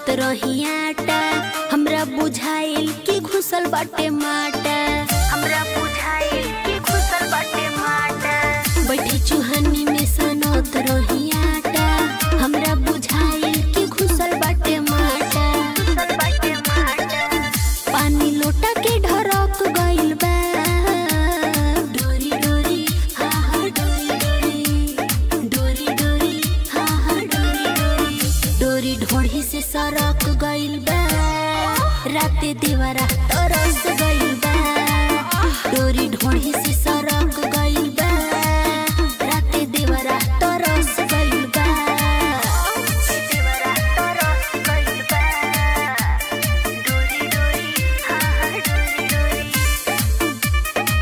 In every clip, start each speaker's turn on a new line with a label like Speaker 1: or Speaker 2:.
Speaker 1: सानत रही आटा हमरा बुझाइल कि घुसल बाटे माटा हमरा बुझाइल कि घुसल बाटे माटा बैठी चुहनी में सानत रही आटा हमरा बुझाइल कि घुसल बाटे माटा घुसल बाटे माटा पानी लोटा के ढरक गइल बा डोरी डोरी हा हा डोरी डोरी डोरी डोरी हा हा डोरी डोरी डोरी ढोढ़ी से सरक गइल बा राते दीवारा तरस गइल बा डोरी ढोढ़ी से सरक गइल बा राते दीवारा तरस गइल बा दीवारा तरस गइल बा डोरी डोरी हा हा डोरी डोरी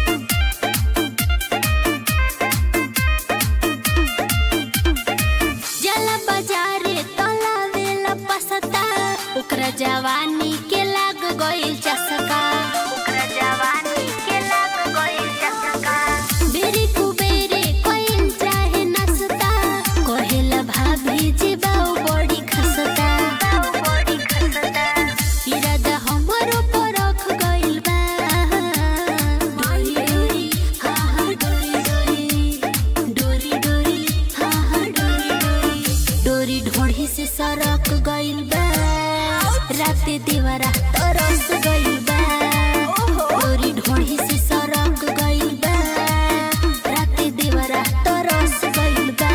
Speaker 1: जला बाजारे तलावेला पसता ओकरा जवानी के लाग गइल चसका ओकरा जवानी के लाग गइल चसका बेरी कुबेरे कोइन चाहे नसता कहेला भाभी जी बाऊ बड़ी खसता बाऊ बड़ी खसता इरादा हमरो परख गइल बा डोरी डोरी हा हा डोरी डोरी डोरी डोरी हा हा डोरी डोरी डोरी ढोढ़ी से सरक गइल बा राते दीवारा तरस गइल बा डोरी ढोढ़ी से सरक गइल बा राते दीवारा तरस गइल बा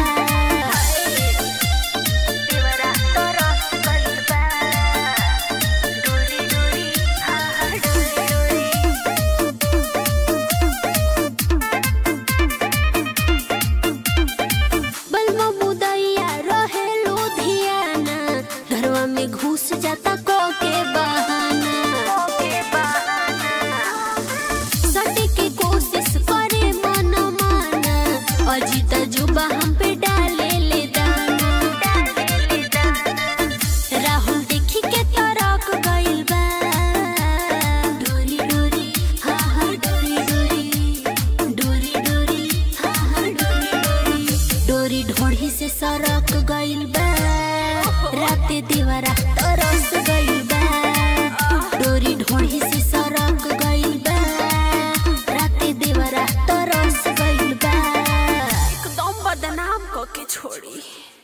Speaker 1: दीवारा तरस गइल बा डोरी डोरी हा हा डोरी डोरी बलमा मुदैया रहे लुधियाना घरवा में घुस जाता को के बहाना सटे के कोशिश करे मन माना अजीत जुबा हम पे डाले ले दाना राहुल देखी के तरक गइल बा डोरी डोरी हा हा डोरी डोरी डोरी डोरी हा हा डोरी डोरी डोरी ढोढ़ी से सरक गइल बा राते दीवारा तरस गइल बा डोरी ढोढ़ी से सरक गइल बा राते दीवारा तरस गइल बा
Speaker 2: एकदम बदनाम क के छोड़ी